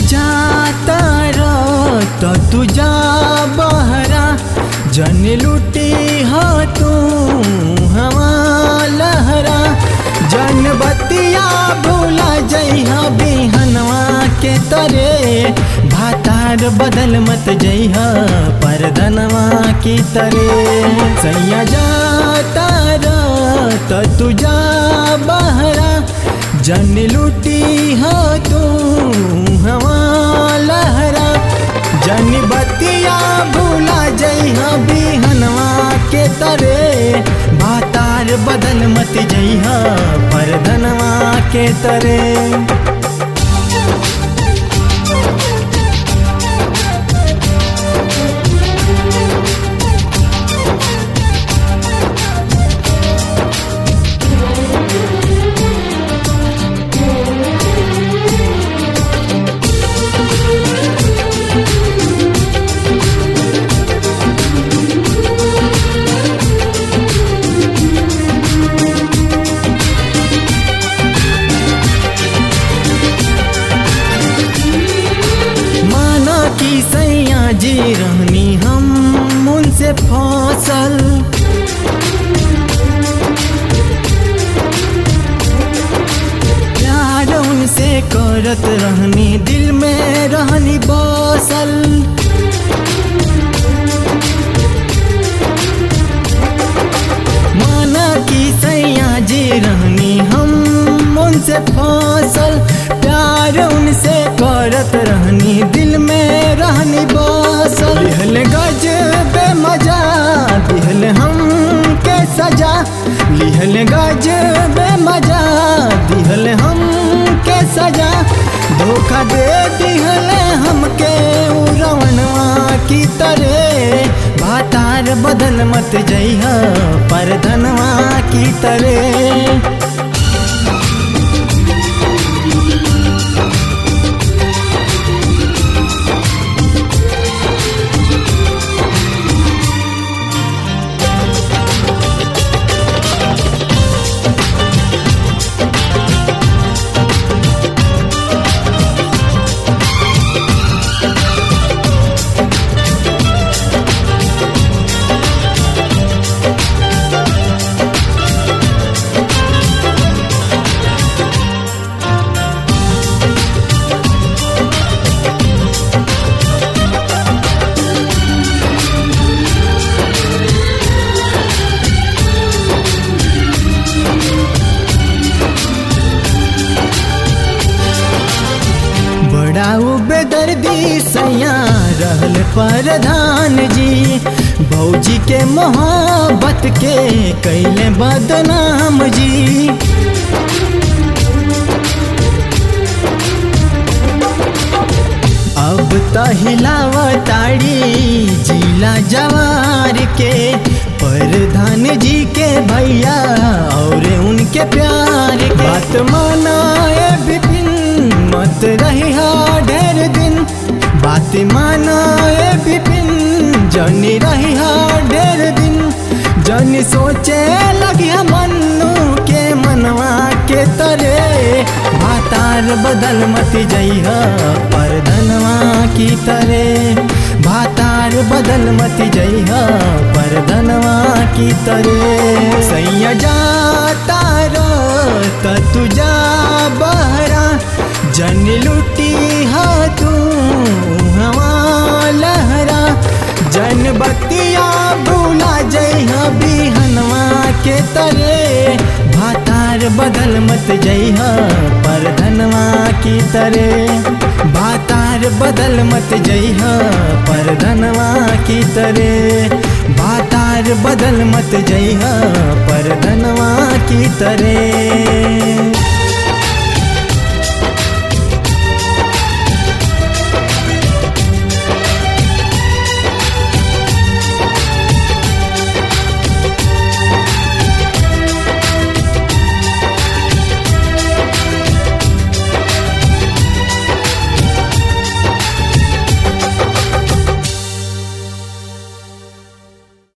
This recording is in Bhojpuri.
जाता रो तो तू जा बहरा जन लुटी हो तू हवा लहरा जन बतिया भूला जइहा बिहनवा के तरे भातार बदल मत जइहा परधनवा की तरे सैया जाता रो तो तू जा बहरा जन लुटी हो तू हवा लहरा जन बतिया भूला जइहा बिहनवा के तरे भातार बदल मत जइहा परधनवा के तरे माना कि सैया जी रहनी हम उनसे फसल प्यार उनसे करत रहनी दिल में रहनी बसल माना कि सैया जी रहनी हम उनसे फसल प्यार उनसे करत रहनी दिल में रहनी बसल लिहल गज बे मजा दिहल हम के सजा लिहल गज बे मजा दिहल हम के सजा धोखा दे दिहल हमके उड़वनवा की तरह भातार बदल मत जइहा परधनवा की तरह बड़ा बेदर्दी सैया रहल प्रधान जी भौजी के मोहब्बत के कैले बदनाम जी अब त हिलावताड़ी जिला जवार के प्रधान जी के भैया और उनके प्यार के बात मानाए विपिन मत रही ढेर दिन बात मानाए विपिन जनी रही ढेर दिन जनी सोचे लगी मन्नू के मनवा के तरे भातार बदल मत जइहा परधनवा की तरे भातार बदल मत जइहा परधनवा की तरे सैया जाता रो त तू जा बहरा जन लुटी हा तू हवा लहरा जन बतिया भूला जइहा बिहनवा के तरे भातार बदल मत जइहा परधनवा की तरे भातार बदल मत जइहा परधनवा की तरे भातार बदल मत जइहा परधनवा की तरे